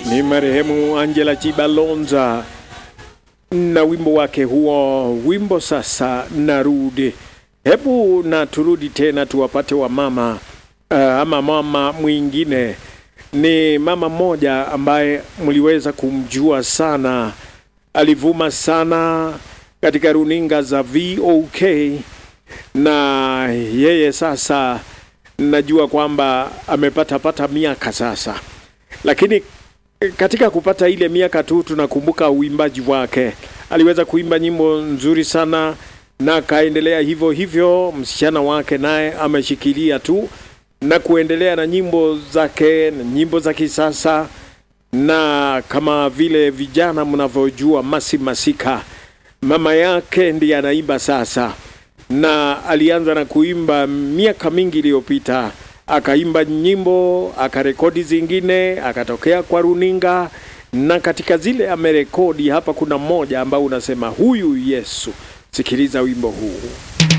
ni marehemu Angela Chibalonza na wimbo wake huo, wimbo sasa narudi. Hebu na turudi tena tuwapate wa mama uh, ama mama mwingine ni mama mmoja ambaye mliweza kumjua sana, alivuma sana katika runinga za VOK na yeye sasa najua kwamba amepata pata miaka sasa, lakini katika kupata ile miaka tu tunakumbuka uimbaji wake. Aliweza kuimba nyimbo nzuri sana na akaendelea hivyo hivyo. Msichana wake naye ameshikilia tu na kuendelea na nyimbo zake na nyimbo za kisasa, na kama vile vijana mnavyojua, Masi Masika mama yake ndiye anaimba sasa, na alianza na kuimba miaka mingi iliyopita akaimba nyimbo akarekodi zingine akatokea kwa runinga, na katika zile amerekodi hapa, kuna mmoja ambao unasema huyu Yesu. Sikiliza wimbo huu.